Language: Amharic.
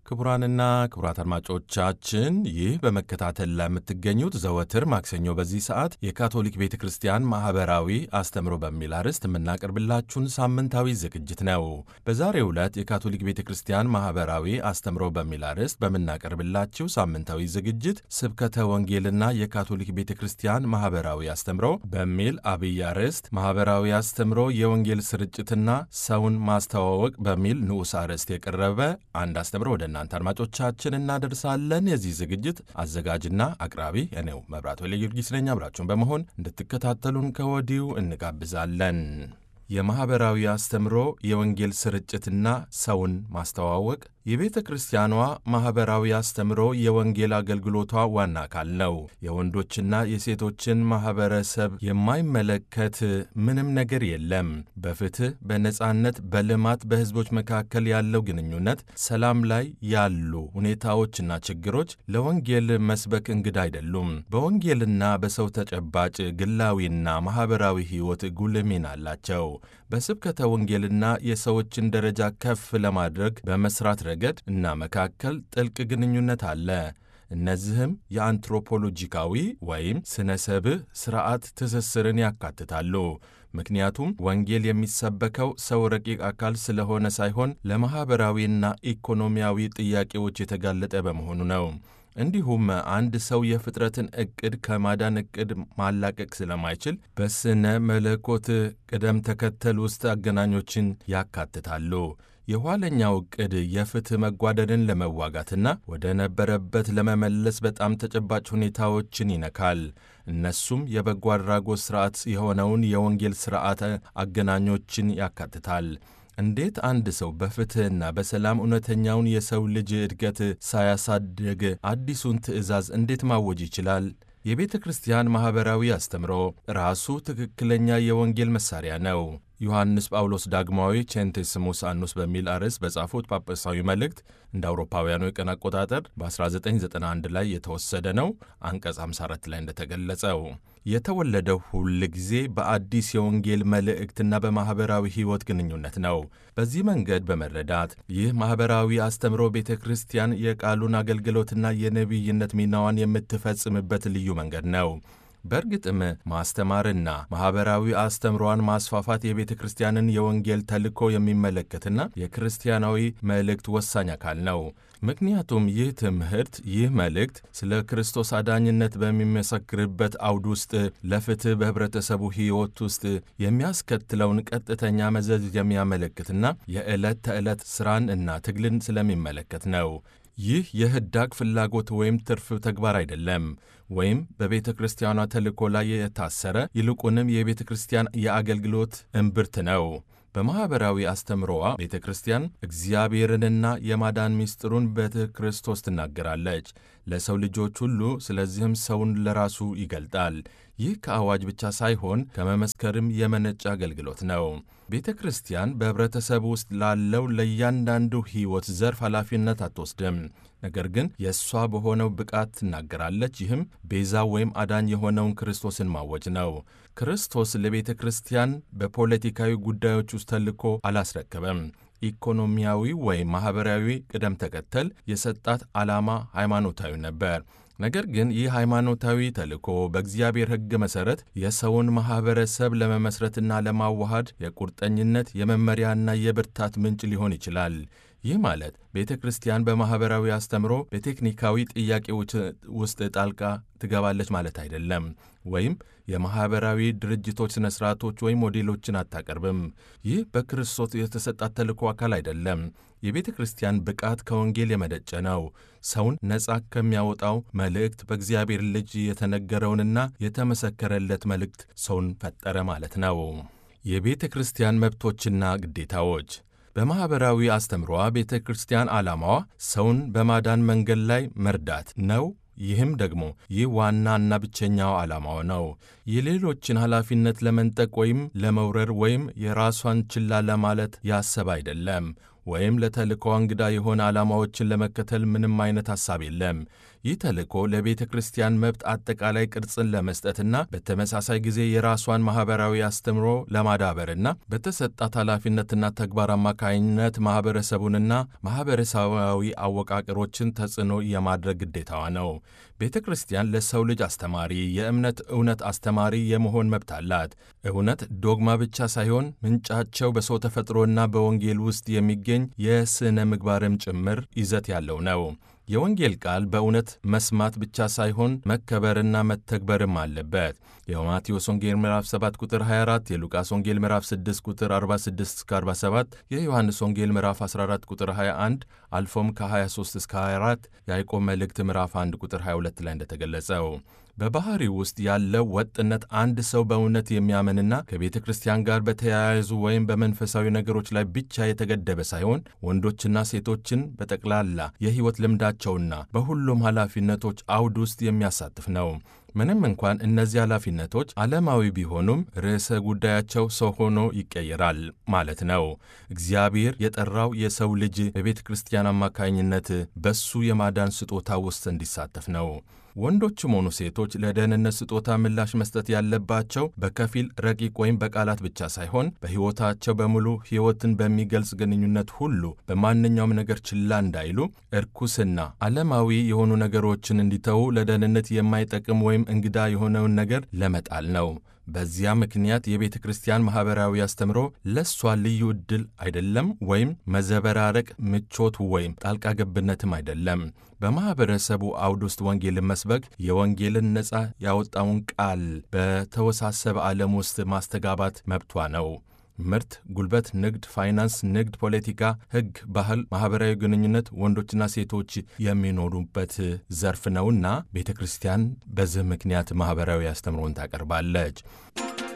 ክቡራንና ክቡራት አድማጮቻችን ይህ በመከታተል ላይ የምትገኙት ዘወትር ማክሰኞ በዚህ ሰዓት የካቶሊክ ቤተ ክርስቲያን ማኅበራዊ አስተምሮ በሚል አርዕስት የምናቀርብላችሁን ሳምንታዊ ዝግጅት ነው። በዛሬው ዕለት የካቶሊክ ቤተ ክርስቲያን ማኅበራዊ አስተምሮ በሚል አርዕስት በምናቀርብላችሁ ሳምንታዊ ዝግጅት ስብከተ ወንጌልና የካቶሊክ ቤተ ክርስቲያን ማኅበራዊ አስተምሮ በሚል አብይ አርዕስት ማኅበራዊ አስተምሮ የወንጌል ስርጭትና ሰውን ማስተዋወቅ በሚል ንዑስ አርዕስት የቀረበ አንድ አስተምሮ ወደ እናንተ አድማጮቻችን እናደርሳለን። የዚህ ዝግጅት አዘጋጅና አቅራቢ እኔው መብራት ወለ ጊዮርጊስ ነኝ። አብራችሁን በመሆን እንድትከታተሉን ከወዲሁ እንጋብዛለን። የማኅበራዊ አስተምሮ የወንጌል ስርጭትና ሰውን ማስተዋወቅ የቤተ ክርስቲያኗ ማኅበራዊ አስተምሮ የወንጌል አገልግሎቷ ዋና አካል ነው። የወንዶችና የሴቶችን ማኅበረሰብ የማይመለከት ምንም ነገር የለም። በፍትሕ፣ በነጻነት፣ በልማት በሕዝቦች መካከል ያለው ግንኙነት፣ ሰላም ላይ ያሉ ሁኔታዎችና ችግሮች ለወንጌል መስበክ እንግዳ አይደሉም። በወንጌልና በሰው ተጨባጭ ግላዊና ማኅበራዊ ሕይወት ጉልህ ሚና አላቸው። በስብከተ ወንጌልና የሰዎችን ደረጃ ከፍ ለማድረግ በመስራት ረገድ እና መካከል ጥልቅ ግንኙነት አለ። እነዚህም የአንትሮፖሎጂካዊ ወይም ስነ ሰብእ ሥርዓት ትስስርን ያካትታሉ። ምክንያቱም ወንጌል የሚሰበከው ሰው ረቂቅ አካል ስለሆነ ሳይሆን ለማኅበራዊና ኢኮኖሚያዊ ጥያቄዎች የተጋለጠ በመሆኑ ነው። እንዲሁም አንድ ሰው የፍጥረትን ዕቅድ ከማዳን ዕቅድ ማላቀቅ ስለማይችል በስነ መለኮት ቅደም ተከተል ውስጥ አገናኞችን ያካትታሉ። የኋለኛው ዕቅድ የፍትሕ መጓደልን ለመዋጋትና ወደ ነበረበት ለመመለስ በጣም ተጨባጭ ሁኔታዎችን ይነካል። እነሱም የበጎ አድራጎት ሥርዓት የሆነውን የወንጌል ሥርዓት አገናኞችን ያካትታል። እንዴት አንድ ሰው በፍትሕና በሰላም እውነተኛውን የሰው ልጅ እድገት ሳያሳድግ አዲሱን ትእዛዝ እንዴት ማወጅ ይችላል? የቤተ ክርስቲያን ማኅበራዊ አስተምሮ ራሱ ትክክለኛ የወንጌል መሣሪያ ነው። ዮሐንስ ጳውሎስ ዳግማዊ ቼንቴስሙስ አኑስ በሚል አርዕስት በጻፉት ጳጳሳዊ መልእክት እንደ አውሮፓውያኑ የቀን አቆጣጠር በ1991 ላይ የተወሰደ ነው። አንቀጽ 54 ላይ እንደተገለጸው የተወለደው ሁል ጊዜ በአዲስ የወንጌል መልእክትና በማኅበራዊ ሕይወት ግንኙነት ነው። በዚህ መንገድ በመረዳት ይህ ማኅበራዊ አስተምሮ ቤተ ክርስቲያን የቃሉን አገልግሎትና የነቢይነት ሚናዋን የምትፈጽምበት ልዩ መንገድ ነው። በእርግጥም ማስተማርና ማኅበራዊ አስተምሯን ማስፋፋት የቤተ ክርስቲያንን የወንጌል ተልእኮ የሚመለከትና የክርስቲያናዊ መልእክት ወሳኝ አካል ነው። ምክንያቱም ይህ ትምህርት ይህ መልእክት ስለ ክርስቶስ አዳኝነት በሚመሰክርበት አውድ ውስጥ ለፍትሕ በኅብረተሰቡ ሕይወት ውስጥ የሚያስከትለውን ቀጥተኛ መዘዝ የሚያመለክትና የዕለት ተዕለት ሥራን እና ትግልን ስለሚመለከት ነው። ይህ የህዳግ ፍላጎት ወይም ትርፍ ተግባር አይደለም፣ ወይም በቤተ ክርስቲያኗ ተልእኮ ላይ የታሰረ ይልቁንም የቤተ ክርስቲያን የአገልግሎት እምብርት ነው። በማኅበራዊ አስተምሮዋ ቤተ ክርስቲያን እግዚአብሔርንና የማዳን ምስጢሩን በክርስቶስ ትናገራለች ለሰው ልጆች ሁሉ። ስለዚህም ሰውን ለራሱ ይገልጣል። ይህ ከአዋጅ ብቻ ሳይሆን ከመመስከርም የመነጨ አገልግሎት ነው። ቤተ ክርስቲያን በኅብረተሰብ ውስጥ ላለው ለእያንዳንዱ ሕይወት ዘርፍ ኃላፊነት አትወስድም። ነገር ግን የእሷ በሆነው ብቃት ትናገራለች። ይህም ቤዛ ወይም አዳኝ የሆነውን ክርስቶስን ማወጅ ነው። ክርስቶስ ለቤተ ክርስቲያን በፖለቲካዊ ጉዳዮች ውስጥ ተልእኮ አላስረከበም። ኢኮኖሚያዊ ወይም ማኅበራዊ ቅደም ተከተል የሰጣት ዓላማ ሃይማኖታዊ ነበር። ነገር ግን ይህ ሃይማኖታዊ ተልእኮ በእግዚአብሔር ሕግ መሠረት የሰውን ማኅበረሰብ ለመመስረትና ለማዋሃድ የቁርጠኝነት የመመሪያና የብርታት ምንጭ ሊሆን ይችላል። ይህ ማለት ቤተ ክርስቲያን በማኅበራዊ አስተምሮ በቴክኒካዊ ጥያቄዎች ውስጥ ጣልቃ ትገባለች ማለት አይደለም። ወይም የማኅበራዊ ድርጅቶች ሥነ ሥርዓቶች ወይም ሞዴሎችን አታቀርብም። ይህ በክርስቶስ የተሰጣት ተልእኮ አካል አይደለም። የቤተ ክርስቲያን ብቃት ከወንጌል የመነጨ ነው። ሰውን ነፃ ከሚያወጣው መልእክት በእግዚአብሔር ልጅ የተነገረውንና የተመሰከረለት መልእክት ሰውን ፈጠረ ማለት ነው። የቤተ ክርስቲያን መብቶችና ግዴታዎች በማኅበራዊ አስተምሯ ቤተ ክርስቲያን ዓላማዋ ሰውን በማዳን መንገድ ላይ መርዳት ነው። ይህም ደግሞ ይህ ዋናና ብቸኛው ዓላማው ነው። የሌሎችን ኃላፊነት ለመንጠቅ ወይም ለመውረር ወይም የራሷን ችላ ለማለት ያሰብ አይደለም። ወይም ለተልእኮ እንግዳ የሆነ ዓላማዎችን ለመከተል ምንም አይነት ሐሳብ የለም። ይህ ተልእኮ ለቤተ ክርስቲያን መብት አጠቃላይ ቅርጽን ለመስጠትና በተመሳሳይ ጊዜ የራሷን ማኅበራዊ አስተምሮ ለማዳበርና በተሰጣት ኃላፊነትና ተግባር አማካኝነት ማኅበረሰቡንና ማኅበረሰባዊ አወቃቀሮችን ተጽዕኖ የማድረግ ግዴታዋ ነው። ቤተ ክርስቲያን ለሰው ልጅ አስተማሪ፣ የእምነት እውነት አስተማሪ የመሆን መብት አላት። እውነት ዶግማ ብቻ ሳይሆን ምንጫቸው በሰው ተፈጥሮና በወንጌል ውስጥ የሚገኝ የሥነ ምግባርም ጭምር ይዘት ያለው ነው። የወንጌል ቃል በእውነት መስማት ብቻ ሳይሆን መከበርና መተግበርም አለበት። የማቴዎስ ወንጌል ምዕራፍ 7 ቁጥር 24፣ የሉቃስ ወንጌል ምዕራፍ 6 ቁጥር 46 እስከ 47፣ የዮሐንስ ወንጌል ምዕራፍ 14 ቁጥር 21 አልፎም ከ23 እስከ 24፣ የያዕቆብ መልእክት ምዕራፍ 1 ቁጥር 22 ላይ እንደተገለጸው በባሕሪው ውስጥ ያለው ወጥነት አንድ ሰው በእውነት የሚያምንና ከቤተ ክርስቲያን ጋር በተያያዙ ወይም በመንፈሳዊ ነገሮች ላይ ብቻ የተገደበ ሳይሆን ወንዶችና ሴቶችን በጠቅላላ የሕይወት ልምዳቸውና በሁሉም ኃላፊነቶች አውድ ውስጥ የሚያሳትፍ ነው። ምንም እንኳን እነዚህ ኃላፊነቶች ዓለማዊ ቢሆኑም ርዕሰ ጉዳያቸው ሰው ሆኖ ይቀየራል ማለት ነው። እግዚአብሔር የጠራው የሰው ልጅ በቤተ ክርስቲያን አማካኝነት በሱ የማዳን ስጦታ ውስጥ እንዲሳተፍ ነው። ወንዶችም ሆኑ ሴቶች ለደህንነት ስጦታ ምላሽ መስጠት ያለባቸው በከፊል ረቂቅ ወይም በቃላት ብቻ ሳይሆን በሕይወታቸው በሙሉ ሕይወትን በሚገልጽ ግንኙነት ሁሉ በማንኛውም ነገር ችላ እንዳይሉ፣ እርኩስና ዓለማዊ የሆኑ ነገሮችን እንዲተዉ፣ ለደህንነት የማይጠቅም ወይም እንግዳ የሆነውን ነገር ለመጣል ነው። በዚያ ምክንያት የቤተ ክርስቲያን ማኅበራዊ አስተምሮ ለእሷ ልዩ ዕድል አይደለም፣ ወይም መዘበራረቅ፣ ምቾት ወይም ጣልቃ ገብነትም አይደለም። በማኅበረሰቡ አውድ ውስጥ ወንጌልን መስበክ የወንጌልን ነፃ ያወጣውን ቃል በተወሳሰበ ዓለም ውስጥ ማስተጋባት መብቷ ነው። ምርት፣ ጉልበት፣ ንግድ፣ ፋይናንስ፣ ንግድ፣ ፖለቲካ፣ ሕግ፣ ባህል፣ ማኅበራዊ ግንኙነት ወንዶችና ሴቶች የሚኖሩበት ዘርፍ ነውና ቤተ ክርስቲያን በዚህ ምክንያት ማኅበራዊ አስተምሮን ታቀርባለች።